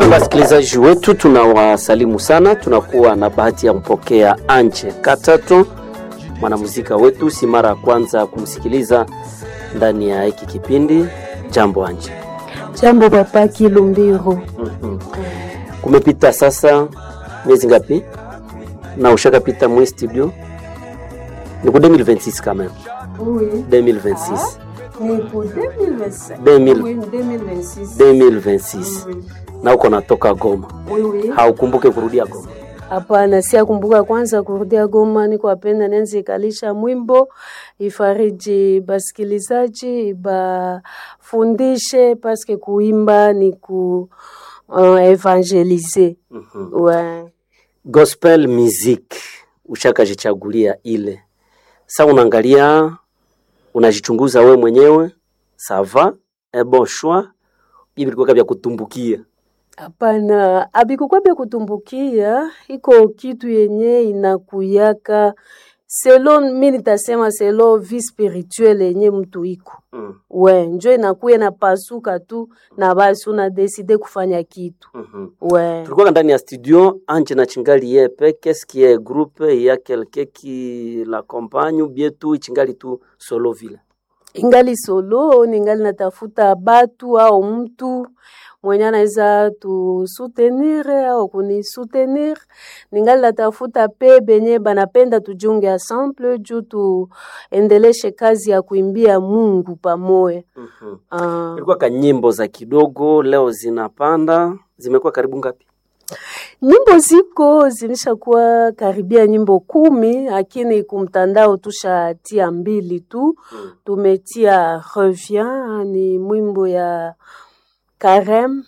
Wasikilizaji wetu tunawasalimu sana, tunakuwa na bahati ya mpokea Anje Katato, mwanamuzika wetu, si mara ya kwanza kumsikiliza ndani ya hiki kipindi. Jambo Anje. Jambo Papa Kilumbiro. Mhm. Kumepita sasa miezi ngapi na ushakapita mwe studio? Ni ku 2026 quand même. Oui. 2026. Ni pour 2025. 2000. Oui, 2026. 2026. Oui. Na uko natoka Goma. Oui, oui. Haukumbuke kurudia Goma. Hapana, siakumbuka kwanza kurudia Goma, niko apenda nenze ikalisha mwimbo ifariji basikilizaji bafundishe paske kuimba ni ku uh, evangelize Mhm. ouais. Gospel music ushakajichagulia ile. Sa unaangalia unajichunguza we mwenyewe, sava un bon choix, bibi vilikuwa vya kutumbukia. Hapana, abikukwa bya kutumbukia, iko kitu yenye inakuyaka selo, mi nitasema selo vie spirituelle yenye mtu iko Mm. we njo inakuya na pasuka tu na basi unadeside kufanya kitu Mhm. we Tulikuwa ndani ya studio Anje na Chingali yepe, qu'est-ce qui est groupe ya quelqu'un qui l'accompagne ou bien tout Chingali tu solo vile. ingali solo ningali natafuta batu au mtu mwenye anaweza tusutenir au kunisoutenir. Ningali natafuta pe benye banapenda tujunge ensemble juu tuendeleshe kazi ya kuimbia Mungu pamoja. Mhm. Ah, Ilikuwa ka nyimbo za kidogo leo zinapanda, zimekuwa karibu ngapi? nyimbo ziko zilishakuwa karibia nyimbo kumi, lakini kumtandao tushatia mbili tu. Mm. tumetia revient ni mwimbo ya Karem,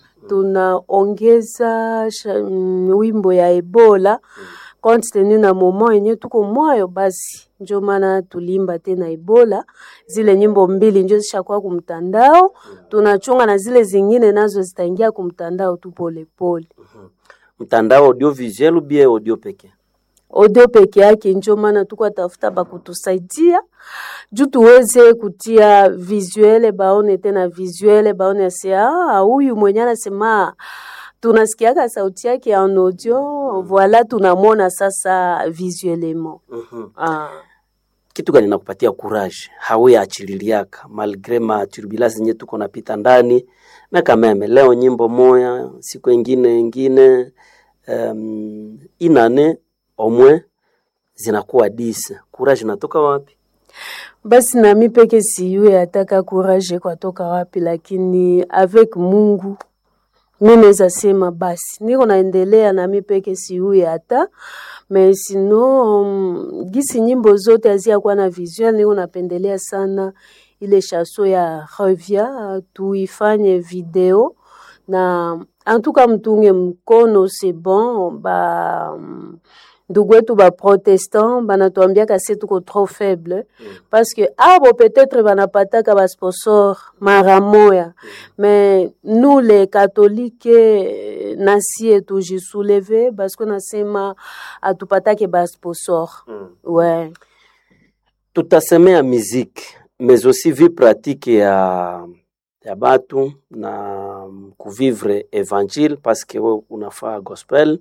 tunaongeza sha- mm, wimbo ya Ebola compte tenu na moment yenye tuko mwayo, basi njo maana tulimba tena Ebola. Zile nyimbo mbili njo zishakuwa kumtandao, tunachunga na zile zingine nazo zitaingia kumtandao tu polepole. Mtandao audiovisuel ou bien audio peke? audio peke yake, njo maana tuko tafuta bakutusaidia juu tuweze kutia visuele, baone tena visuele, baone se ah, huyu mwenye anasema tunasikiaka sauti yake en audio, voilà tunamwona sasa visuellement. Mhm. Ah. kitu gani nakupatia courage hawe achililiaka malgre ma turbulence zenye tuko napita ndani na kameme leo nyimbo moya siku ingine ingine um, inane omwe zinakuwa dise courage natoka wapi Basi nami peke siyue ataka courage kwatoka wapi, lakini avec Mungu mi naweza sema basi niko naendelea nami peke siyue hata me sino um, gisi nyimbo zote haziyakuwa na visuel, niko napendelea sana ile chaso ya revia tuifanye video na antuka mtunge mkono c'est bon ba um, ndugu wetu ba protestant banatuambiaka se tuko trop faible parce que abo peut-être banapataka ba sponsor mara moya mais nous les catholiques eh, nasie tujisouleve parce que nasema atupatake ba sponsor ouais tutasemea muziki mais aussi vie pratique ya ya batu na kuvivre evangile parce que we unafaa gospel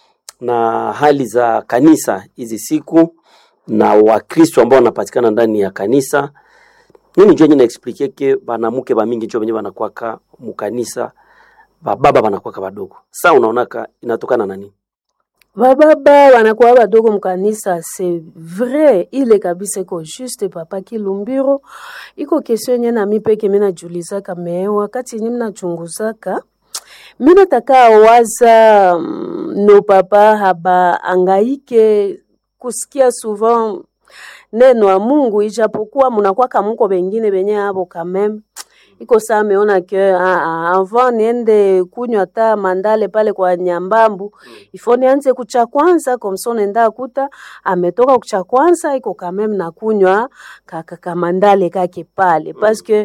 na hali za kanisa hizi siku na wakristo ambao wanapatikana ndani ya kanisa nini njo enye naexplike ke banamuke bamingi njo benye banakwaka mukanisa bababa banakwaka badogo sa unaonaka inatokana na nini bababa wanakuwa badogo mkanisa c'est vrai ile kabisa iko juste papa kilumbiro iko kesio yenye nami peke mi najulizaka me wakati yenye minachunguzaka mi nataka waza mm, no papa haba angaike kusikia souvent neno ya Mungu ijapokuwa munakwaka muko bengine benye abo kameme iko saa ameona ke ah, ah, avant niende kunywa ta mandale pale kwa nyambambu ifo nianze kucha kwanza komso nenda kuta ametoka kucha kwanza iko kameme na kunywa kaka kamandale kake pale parce que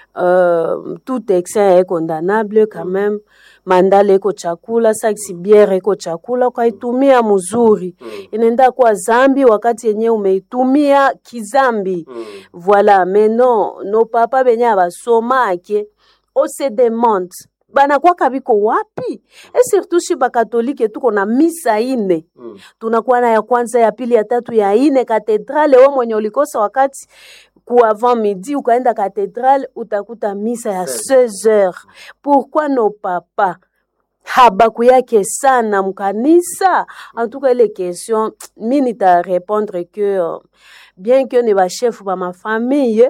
euh, tout excès est condamnable quand même mandale iko chakula saksi biere iko chakula ukaitumia mzuri inaenda kuwa zambi wakati yenye umeitumia kizambi voilà mais non no papa benye abasomake on se demande banakwaka biko wapi e surtout shi bakatolike tuko na misa ine Mm. tunakuwa na ya kwanza ya pili ya tatu ya ine katedrale we mwenye ulikosa wakati ku avant midi ukaenda katedrale utakuta misa ya 16 heures pourquoi no papa habaku yake sana mkanisa en tout cas ile question mi nita répondre que euh, bien que ni bashefu ba mafamille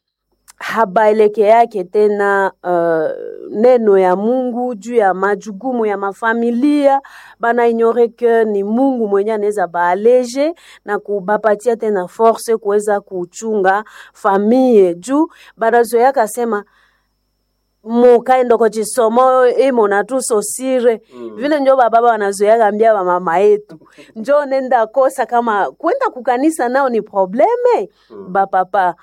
habaeleke yake tena uh, neno ya Mungu juu ya majukumu ya mafamilia, bana ignore que ni Mungu mwenye anaweza baaleje na kubapatia tena force kuweza kuchunga famille juu banazoea kasema mukaenda kwa chisomo imo natusosire Mm. vile njo bababa wanazoea ambia bamama yetu njo nenda kosa kama kwenda kukanisa nao ni probleme Mm. bapapa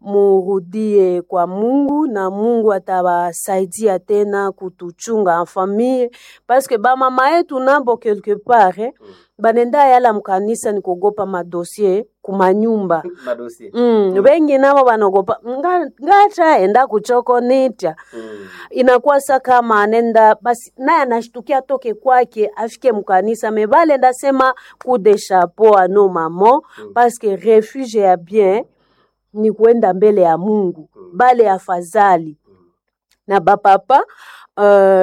murudie kwa Mungu na Mungu atabasaidia tena kutuchunga en famille parce que bamama yetu nabo quelque part eh, banenda yala mkanisa ni kuogopa madossier kumanyumba Madosie. Mm, wengi nabo banaogopa "Nga- ngataenda kuchoko nitya Mm. inakuwa sa kama anenda basi naye anashtukia toke kwake afike mkanisa me bale ndasema coup de chapeau ano mamo Mm. parce que refuge ya bien ni kuenda mbele ya Mungu Mm. bale afadhali Mm. na bapapa uh,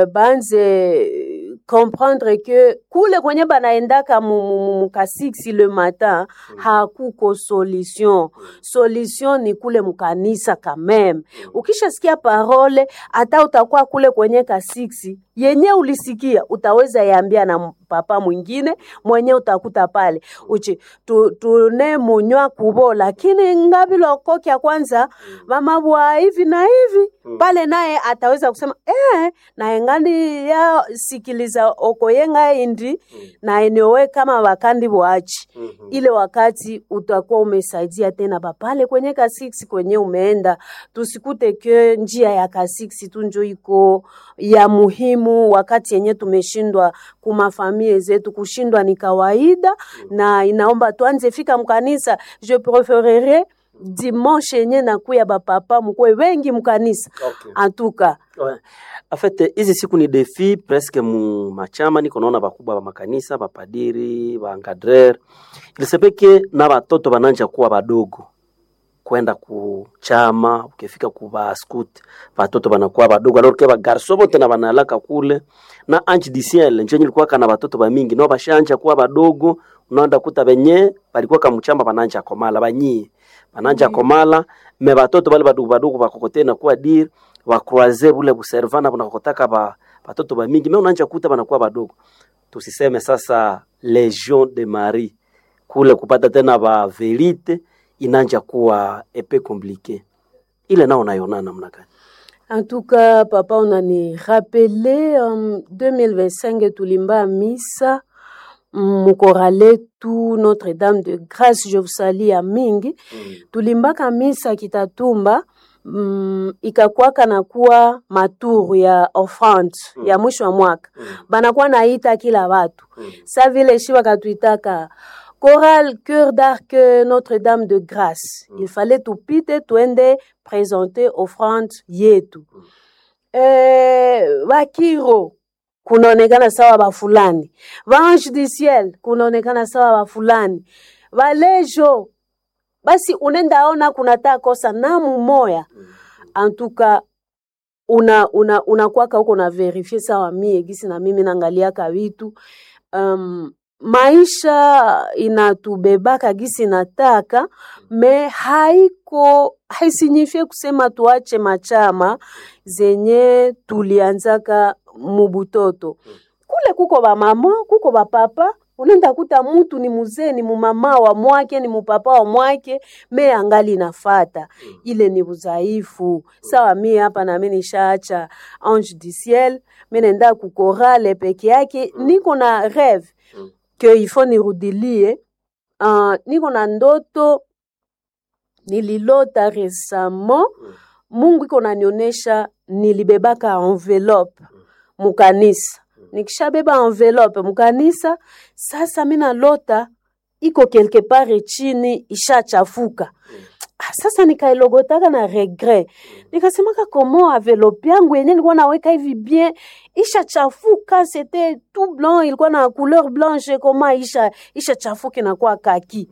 banze comprendre que kule kwenye banaendaka mu- mu- mu- mukasiksi le matin Mm. hakuko solution solution ni kule mkanisa quand même ukishasikia parole hata utakuwa kule kwenye kasiksi yenye ulisikia utaweza yambia na m- papa mwingine mwenye utakuta pale uchi tu- tune munywa kubo lakini ngabilokokya kwanza mama bwa hivi na hivi Mm. pale naye ataweza kusema eh, naye ngandi ya sikiliza okoyenga indi Mm. na enyowe kama wakandi bwachi Mhm. ile wakati utakuwa umesaidia tena bapale kwenye kasiksi kwenye umeenda tusikute ke njia ya kasiksi tu njo iko ya muhimu wakati yenye tumeshindwa kumafamie zetu kushindwa ni kawaida na inaomba tuanze fika mkanisa je prefererais dimanche yenye nakuya bapapa mukwe wengi mkanisa Okay. antuka Ouais. En fait, hizi siku ni defi presque mu machama niko naona bakubwa ba makanisa bapadiri baencadrer ilisepeke na batoto bananja kuwa badogo kwenda ku chama ukifika ku ba scout batoto banakuwa badogo alors que ba garso bote na banalaka kule na ange du ciel njo nilikuwa kana batoto ba mingi no bashanja kuwa badogo unaenda kuta benye balikuwa kamuchamba bananja komala banyie bananja komala me batoto bale badogo badogo bakokote na kuwa dire bakroise bule buservana bunakokotaka ba batoto ba mingi me unanja kuta banakuwa badogo tusiseme sasa legion de marie kule kupata tena ba verite inanja kuwa epe komplike ile nao nayona namna gani En tout cas, papa, on en est rappelé en 2025 tulimba misa mukorale tu Notre-Dame de Grâce, je vous salue à mingi. Tulimbaka misa kitatumba mm, ikakwaka na kuwa maturu ya offrande Mm. ya mwisho wa mwaka Mm. banakuwa naita kila watu Mm. sa vile shi wakatuitaka Chorale Cœur d'Arc Notre-Dame de Grâce. Il fallait tupite tuende présenter offrande yetu. Eh, Bakiro kunaonekana sawa bafulani. Vange du ciel kunaonekana sawa bafulani. Valejo basi unenda ona kunata kosa namu moya. En tout cas una una unakwaka huko na verifie sawa mie gisi na mimi naangaliaka vitu um, maisha inatubebaka gisi nataka me haiko haisinyifie kusema tuache machama zenye tulianzaka mubutoto kule kuko bamama kuko bapapa unaenda kuta mutu ni muzee ni mumama wa mwake ni mupapa wa mwake me angali nafata ile ni udhaifu sawa mi hapa nami nishaacha ange du ciel mi naenda kukorale peke yake niko na rêve Mm. ke ifo nirudilie uh, niko na ndoto nililota resamo Mm. mungu iko nanionyesha nilibebaka envelope mukanisa nikishabeba envelope mukanisa sasa mi nalota iko quelque part chini ishachafuka Ah, sasa nikailogotaka na regret nikasemaka komo avelope yangu yenye nilikuwa naweka hivi bien ishachafuka c'était tout blanc ilikuwa na couleur blanche koma isha ishachafuka inakuwa kaki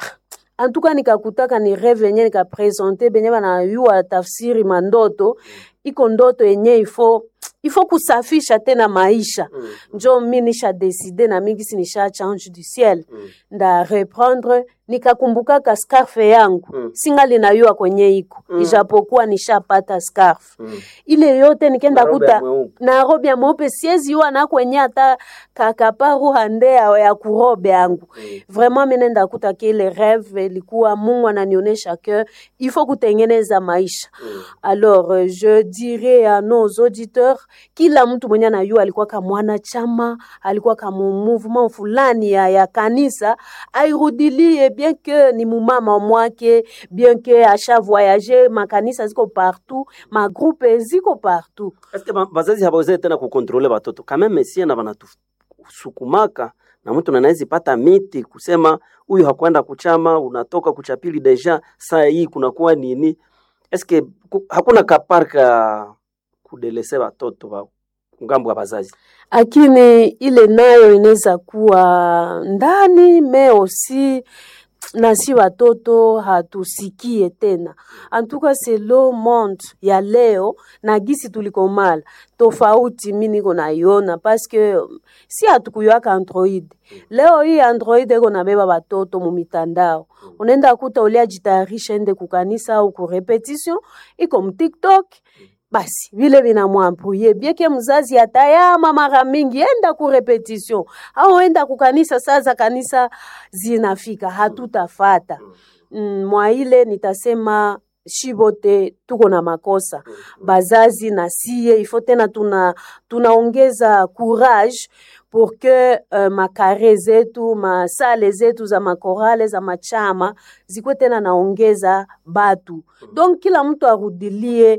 en tout cas nikakutaka ni rêve yenye nikapresente benye banayua tafsiri mandoto iko ndoto yenye ifo ifo kusafisha tena maisha Mm. njo mi nisha deside na mingi si nisha change du ciel Mm. nda reprendre nikakumbukaka scarfe yangu Mm. singali nayua kwenye iko Mm. ijapokuwa nishapata scarf Mm. ile yote nikenda Na robe ya kuta mweupe. na robe ya mweupe siezi yua na kwenye hata kakaparu hande ya, ya kurobe yangu Mm. vraiment mi nenda kuta ke ile rêve ilikuwa mungu ananionyesha ke il faut kutengeneza maisha Mm. alors euh, je dirais à nos auditeurs kila mtu mwenye anayua alikuwa ka mwanachama alikuwa ka mu mouvement fulani ya, ya kanisa airudilie bien que ni mumama mwake bien que asha voyage makanisa ziko partout magroupe ziko partout Eske ba- bazazi hawawezi tena kukontrole batoto kameme sie na banatusukumaka na mtu nanawezi pata miti kusema huyu hakwenda kuchama, unatoka kuchapili deja saa hii kunakuwa nini? Eske ku, hakuna kaparka kudelese batoto ba ngambo ya bazazi lakini ile nayo inaweza kuwa ndani me aussi na si watoto hatusikie tena antuka selo monde ya leo na gisi tulikomala tofauti mi niko naiona paske si hatukuyaka android leo hii android eko nabeba batoto mu mitandao unaenda kuta uliajitayarisha ende kukanisa au kurepetition iko mtiktok basi vile vinamwampuye bieke mzazi atayama mara mingi enda ku repetition au enda kukanisa saa za kanisa zinafika hatutafata mm, mwa ile nitasema shibote tuko na makosa bazazi na sie ifo tena tuna tunaongeza courage pour que uh, makare zetu masale zetu za makorale za machama zikuwe tena naongeza batu donc kila mtu arudilie